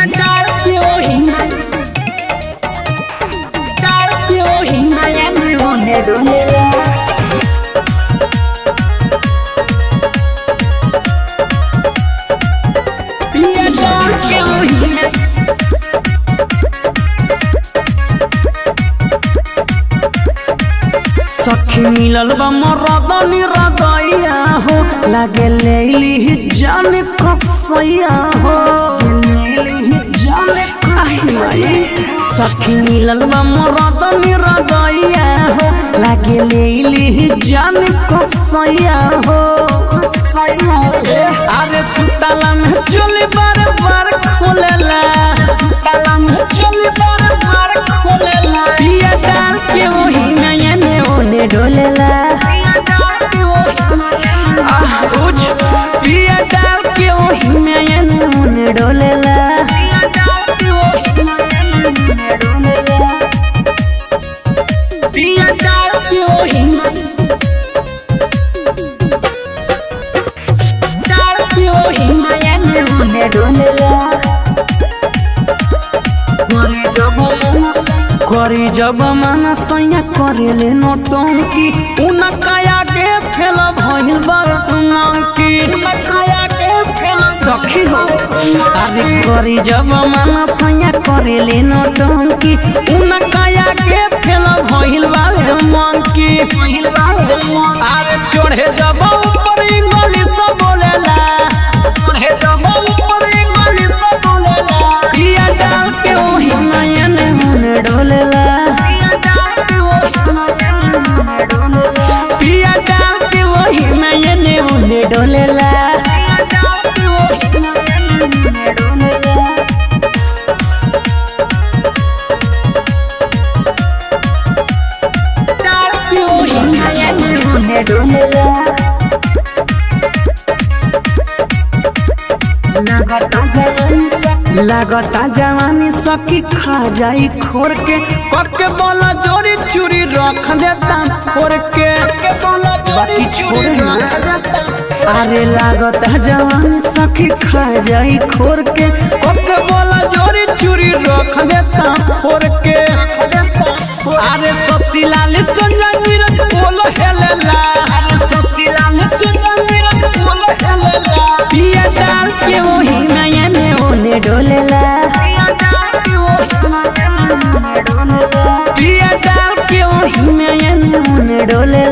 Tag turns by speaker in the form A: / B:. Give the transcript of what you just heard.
A: पिया डाल के ओही में डाल के ओही में एने ओने डोलेला पिया डाल के ओही में सखी मिलल बा मरद निरदैया हो लागे लेली जान कसैया हो लेली जान कहनाई सखी मिलल बा मरद निरदैया हो लागे लेली जान कसैया हो अरे सुतला में चोली बार बार खोलेला सुतला में चोली बार बार खोलेला पिया डाल के ओही में एने ओने डोलेला आह, उज, पिया डाल के ओही में एने ओने डोलेला पिया डाल के ओही में डाल के ओही में एने ओने डोलेला करे जब करे जब मन सैया करेले नौटंकी उन काया के फेल भइल बरतंकी सखी हो अरे करे जब मन सैया करेले नौटंकी उन काया के फेल भइल बारे मंकी अरे चढ़े जब ऊपर इंग्लिश सब बोलेला चढ़े जब ऊपर इंग्लिश सब बोलेला पिया डाल के ओही नयन मन डोलेला पिया डाल के ओही नयन मन डोलेला डाल के ओही नयन मन डोलेला लागता जवानी सखी खा जाई खोर के कके बोला जोरी चूरी रख देता फोर के बाकी छोड़े ना अरे लागता जवानी सखी खा जाई खोर के कके बोला जोरी चूरी रख देता फोर के अरे ससीलाल सुंदर बोल हेलेला अरे ससीलाल सुंदर बोल हेलेला पिया डाल के ओही नयने ओने डोलेला पिया डाल के ओही नयने ओने डोलेला